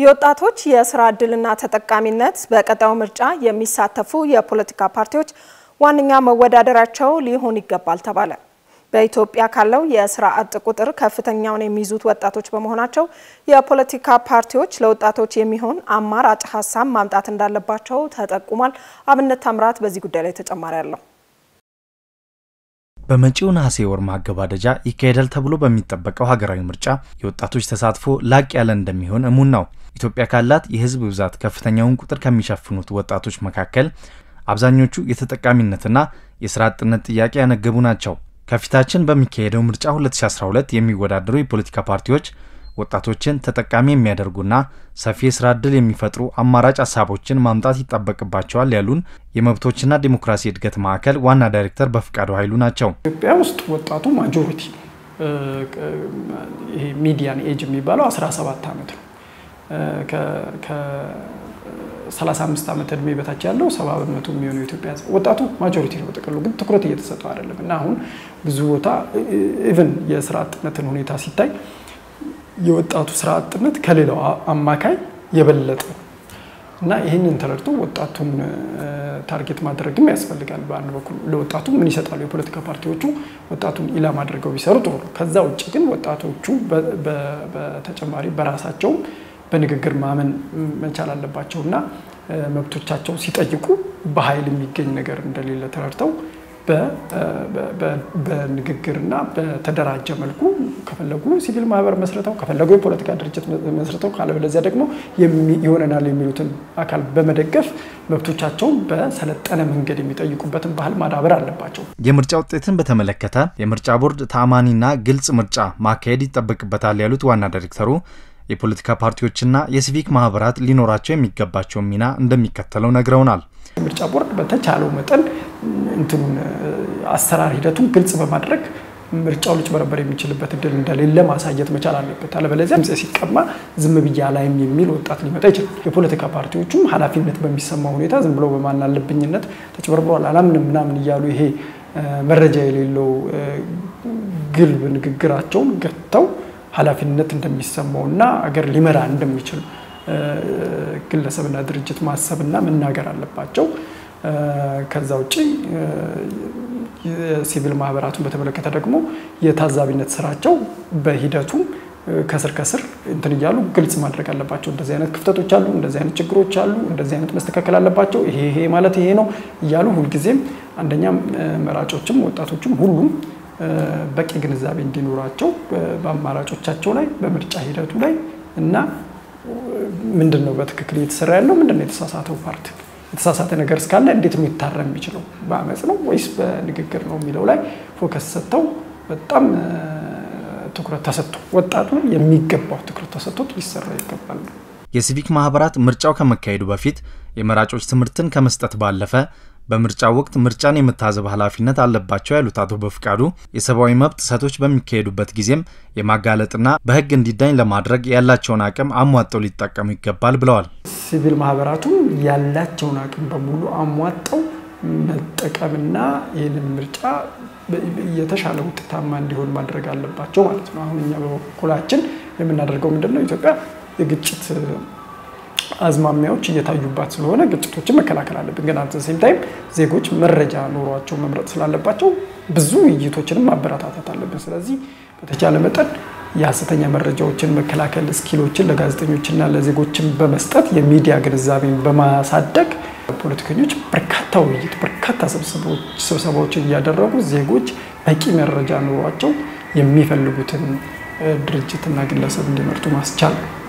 የወጣቶች የስራ ዕድልና ተጠቃሚነት በቀጣዩ ምርጫ የሚሳተፉ የፖለቲካ ፓርቲዎች ዋነኛ መወዳደራቸው ሊሆን ይገባል ተባለ። በኢትዮጵያ ካለው የስራ አጥ ቁጥር ከፍተኛውን የሚይዙት ወጣቶች በመሆናቸው የፖለቲካ ፓርቲዎች ለወጣቶች የሚሆን አማራጭ ሀሳብ ማምጣት እንዳለባቸው ተጠቁሟል። አብነት ታምራት በዚህ ጉዳይ ላይ ተጨማሪ አለው። በመጪው ነሐሴ ወር ማገባደጃ ይካሄዳል ተብሎ በሚጠበቀው ሀገራዊ ምርጫ የወጣቶች ተሳትፎ ላቅ ያለ እንደሚሆን እሙን ነው። ኢትዮጵያ ካላት የሕዝብ ብዛት ከፍተኛውን ቁጥር ከሚሸፍኑት ወጣቶች መካከል አብዛኞቹ የተጠቃሚነትና የስራ አጥነት ጥያቄ ያነገቡ ናቸው። ከፊታችን በሚካሄደው ምርጫ 2012 የሚወዳደሩ የፖለቲካ ፓርቲዎች ወጣቶችን ተጠቃሚ የሚያደርጉና ሰፊ የስራ ዕድል የሚፈጥሩ አማራጭ ሀሳቦችን ማምጣት ይጠበቅባቸዋል ያሉን የመብቶችና ዲሞክራሲ እድገት ማዕከል ዋና ዳይሬክተር በፍቃዱ ኃይሉ ናቸው። ኢትዮጵያ ውስጥ ወጣቱ ማጆሪቲ ነው። ይሄ ሚዲያን ኤጅ የሚባለው 17 ዓመት ነው። ከ35 ዓመት እድሜ በታች ያለው 70 በመቶ የሚሆነው የኢትዮጵያ ሕዝብ ወጣቱ ማጆሪቲ ነው። በጥቅሉ ግን ትኩረት እየተሰጠው አይደለም እና አሁን ብዙ ቦታ ኢቭን የስራ አጥነትን ሁኔታ ሲታይ የወጣቱ ስራ አጥነት ከሌላው አማካይ የበለጠ እና ይህንን ተረድቶ ወጣቱን ታርጌት ማድረግም ያስፈልጋል። በአንድ በኩል ለወጣቱ ምን ይሰጣሉ የፖለቲካ ፓርቲዎቹ ወጣቱን ኢላማ አድርገው ቢሰሩ ጥሩ ነው። ከዛ ውጭ ግን ወጣቶቹ በተጨማሪ በራሳቸው በንግግር ማመን መቻል አለባቸው እና መብቶቻቸው ሲጠይቁ በኃይል የሚገኝ ነገር እንደሌለ ተረድተው በንግግርና በተደራጀ መልኩ ከፈለጉ ሲቪል ማህበር መስርተው ከፈለጉ የፖለቲካ ድርጅት መስርተው ካለበለዚያ ደግሞ ይሆነናል የሚሉትን አካል በመደገፍ መብቶቻቸውን በሰለጠነ መንገድ የሚጠይቁበትን ባህል ማዳበር አለባቸው። የምርጫ ውጤትን በተመለከተ የምርጫ ቦርድ ተአማኒና ግልጽ ምርጫ ማካሄድ ይጠበቅበታል ያሉት ዋና ዳይሬክተሩ የፖለቲካ ፓርቲዎችና የሲቪክ ማህበራት ሊኖራቸው የሚገባቸውን ሚና እንደሚከተለው ነግረውናል። ምርጫ ቦርድ በተቻለው መጠን እንትኑን አሰራር ሂደቱን ግልጽ በማድረግ ምርጫው ሊጭበረበር የሚችልበት እድል እንደሌለ ማሳየት መቻል አለበት። አለበለዚያ ድምፅ ሲቀማ ዝም ብያ ላይም የሚል ወጣት ሊመጣ ይችላል። የፖለቲካ ፓርቲዎቹም ኃላፊነት በሚሰማ ሁኔታ ዝም ብሎ በማናለብኝነት ተጭበርብሯል አላምንም ምናምን እያሉ ይሄ መረጃ የሌለው ግልብ ንግግራቸውን ገጥተው ኃላፊነት እንደሚሰማው እና አገር ሊመራ እንደሚችል ግለሰብና ድርጅት ማሰብና መናገር አለባቸው። ከዛ ውጭ የሲቪል ማህበራቱን በተመለከተ ደግሞ የታዛቢነት ስራቸው በሂደቱም ከስር ከስር እንትን እያሉ ግልጽ ማድረግ አለባቸው። እንደዚህ አይነት ክፍተቶች አሉ፣ እንደዚህ አይነት ችግሮች አሉ፣ እንደዚህ አይነት መስተካከል አለባቸው፣ ይሄ ይሄ ማለት ይሄ ነው እያሉ ሁልጊዜም አንደኛ መራጮችም ወጣቶችም ሁሉም በቂ ግንዛቤ እንዲኖራቸው በአማራጮቻቸው ላይ በምርጫ ሂደቱ ላይ እና ምንድን ነው በትክክል እየተሰራ ያለው ምንድን ነው የተሳሳተው ፓርቲ የተሳሳተ ነገር እስካለ እንዴት ነው ይታረም የሚችለው በአመፅ ነው ወይስ በንግግር ነው የሚለው ላይ ፎከስ ሰጥተው በጣም ትኩረት ተሰጥቶ ወጣቱ የሚገባው ትኩረት ተሰጥቶት ሊሰራ ይገባል። የሲቪክ ማህበራት ምርጫው ከመካሄዱ በፊት የመራጮች ትምህርትን ከመስጠት ባለፈ በምርጫው ወቅት ምርጫን የመታዘብ ኃላፊነት አለባቸው ያሉት አቶ በፍቃዱ የሰብአዊ መብት ጥሰቶች በሚካሄዱበት ጊዜም የማጋለጥና በሕግ እንዲዳኝ ለማድረግ ያላቸውን አቅም አሟጠው ሊጠቀሙ ይገባል ብለዋል። ሲቪል ማህበራቱ ያላቸውን አቅም በሙሉ አሟጠው መጠቀምና ይህንን ምርጫ የተሻለ ውጤታማ እንዲሆን ማድረግ አለባቸው ማለት ነው። አሁን እኛ በበኩላችን የምናደርገው ምንድን ነው? ኢትዮጵያ የግጭት አዝማሚያዎች እየታዩባት ስለሆነ ግጭቶችን መከላከል አለብን። ግን አት ሴም ታይም ዜጎች መረጃ ኖሯቸው መምረጥ ስላለባቸው ብዙ ውይይቶችንም ማበረታታት አለብን። ስለዚህ በተቻለ መጠን የሀሰተኛ መረጃዎችን መከላከል ስኪሎችን ለጋዜጠኞችና ለዜጎችን በመስጠት የሚዲያ ግንዛቤን በማሳደግ ፖለቲከኞች በርካታ ውይይት፣ በርካታ ስብሰባዎችን እያደረጉ ዜጎች በቂ መረጃ ኖሯቸው የሚፈልጉትን ድርጅትና ግለሰብ እንዲመርጡ ማስቻል ነው።